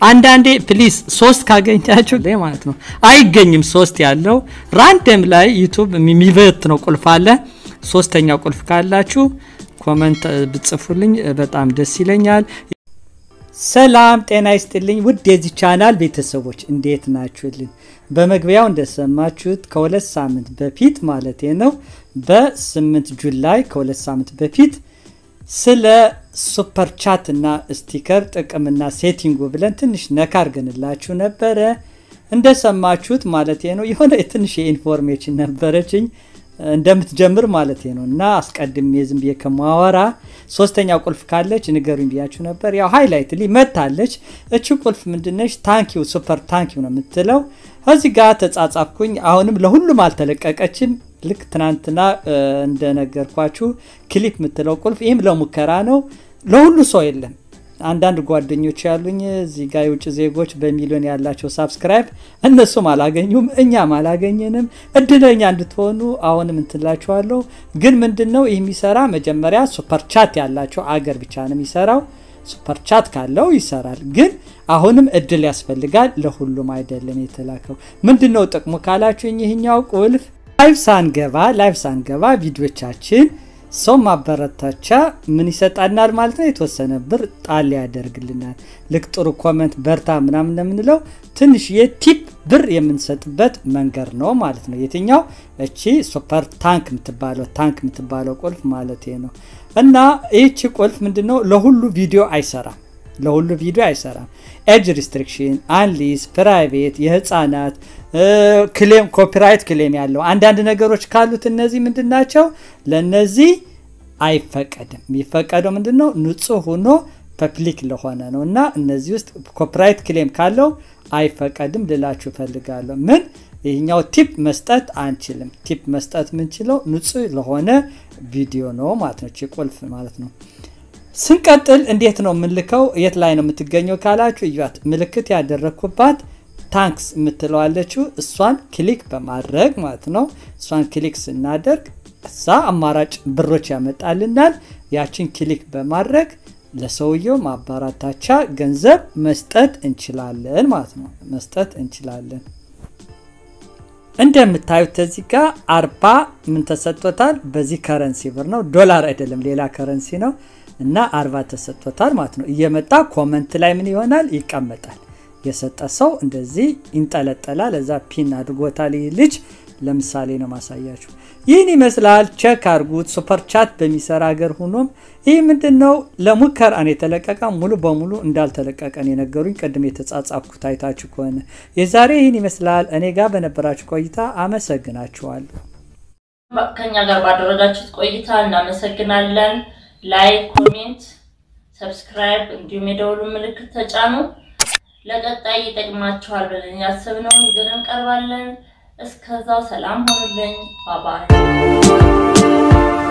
አንዳንዴ ፕሊዝ ሶስት ካገኛችሁ ላይ ማለት ነው አይገኝም። ሶስት ያለው ራንደም ላይ ዩቱብ የሚበት ነው ቁልፍ አለ። ሶስተኛው ቁልፍ ካላችሁ ኮመንት ብጽፉልኝ በጣም ደስ ይለኛል። ሰላም ጤና ይስጥልኝ ውድ የዚህ ቻናል ቤተሰቦች እንዴት ናችሁልን? በመግቢያው እንደሰማችሁት ከሁለት ሳምንት በፊት ማለት ነው በስምንት ጁላይ ከሁለት ሳምንት በፊት ስለ ሱፐር ቻት እና ስቲከር ጥቅምና ሴቲንጉ ብለን ትንሽ ነካ አርገንላችሁ ነበረ። እንደሰማችሁት ማለት ነው የሆነ ትንሽ የኢንፎርሜሽን ነበረችኝ እንደምትጀምር ማለት ነው እና አስቀድሜ ዝም ብዬ ከማወራ ሶስተኛ ቁልፍ ካለች ንገሩኝ ብያችሁ ነበር። ያው ሃይላይት ሊ መታለች። እቺ ቁልፍ ምንድነች? ታንኪው ሱፐር ታንኪው ነው የምትለው። እዚህ ጋር ተጻጻፍኩኝ። አሁንም ለሁሉም አልተለቀቀችም። ልክ ትናንትና እንደነገርኳችሁ ክሊፕ የምትለው ቁልፍ ይህም ለሙከራ ነው። ለሁሉ ሰው የለም። አንዳንድ ጓደኞች ያሉኝ እዚህ ጋር የውጭ ዜጎች በሚሊዮን ያላቸው ሳብስክራይብ እነሱም አላገኙም፣ እኛም አላገኘንም። እድለኛ እንድትሆኑ አሁንም እንትላችኋለሁ። ግን ምንድን ነው ይህ የሚሰራ መጀመሪያ ሱፐር ቻት ያላቸው አገር ብቻ ነው የሚሰራው። ሱፐር ቻት ካለው ይሰራል። ግን አሁንም እድል ያስፈልጋል። ለሁሉም አይደለም የተላከው። ምንድን ነው ጥቅሙ ካላችሁኝ ይህኛው ቁልፍ ላይቭ ሳንገባ ላይቭ ሳንገባ ቪዲዮቻችን ሰው ማበረታቻ ምን ይሰጣናል ማለት ነው። የተወሰነ ብር ጣል ያደርግልናል። ልክ ጥሩ ኮመንት በርታ ምናምን እንደምንለው ትንሽ የቲፕ ብር የምንሰጥበት መንገድ ነው ማለት ነው። የትኛው እቺ ሱፐር ታንክ የምትባለው ታንክ የምትባለው ቁልፍ ማለት ነው። እና ይህቺ ቁልፍ ምንድነው ለሁሉ ቪዲዮ አይሰራም። ለሁሉ ቪዲዮ አይሰራም። ኤጅ ሪስትሪክሽን፣ አንሊስ፣ ፕራይቬት፣ የህፃናት ክሌም ኮፒራይት ክሌም ያለው አንዳንድ ነገሮች ካሉት እነዚህ ምንድን ናቸው? ለእነዚህ አይፈቀድም። የሚፈቀደው ምንድን ነው? ንጹህ ሆኖ ፐብሊክ ለሆነ ነው እና እነዚህ ውስጥ ኮፒራይት ክሌም ካለው አይፈቀድም ልላችሁ እፈልጋለሁ። ምን ይህኛው ቲፕ መስጠት አንችልም። ቲፕ መስጠት የምንችለው ንጹህ ለሆነ ቪዲዮ ነው ማለት ነው። ቁልፍ ማለት ነው። ስንቀጥል እንዴት ነው የምንልከው? የት ላይ ነው የምትገኘው ካላችሁ እያት ምልክት ያደረግኩባት ታንክስ የምትለዋለችው እሷን ክሊክ በማድረግ ማለት ነው። እሷን ክሊክ ስናደርግ እዛ አማራጭ ብሮች ያመጣልናል። ያችን ክሊክ በማድረግ ለሰውየው ማበረታቻ ገንዘብ መስጠት እንችላለን ማለት ነው። መስጠት እንችላለን። እንደምታዩት እዚህ ጋር አርባ ምን ተሰጥቶታል? በዚህ ከረንሲ ብር ነው፣ ዶላር አይደለም፣ ሌላ ከረንሲ ነው እና አርባ ተሰጥቶታል ማለት ነው። እየመጣ ኮመንት ላይ ምን ይሆናል ይቀመጣል። የሰጠ ሰው እንደዚህ ይንጠለጠላል። እዛ ፒን አድርጎታል። ይህ ልጅ ለምሳሌ ነው ማሳያችሁ። ይህን ይመስላል። ቼክ አድርጉት። ሱፐር ቻት በሚሰራ ሀገር ሆኖም ይህ ምንድን ነው ለሙከራ ነው የተለቀቀ። ሙሉ በሙሉ እንዳልተለቀቀን የነገሩኝ ቅድም የተጻጻፍኩት አይታችሁ ከሆነ የዛሬ ይህን ይመስላል። እኔ ጋር በነበራችሁ ቆይታ አመሰግናችኋለሁ። ከኛ ጋር ባደረጋችሁት ቆይታ እናመሰግናለን። ላይክ፣ ኮሜንት፣ ሰብስክራይብ እንዲሁም የደውሉ ምልክት ተጫኑ። ለቀጣይ ይጠቅማችኋል ብለን ያሰብነውን ይዘን እንቀርባለን። እስከዛው ሰላም ሆኑልኝ። ባባይ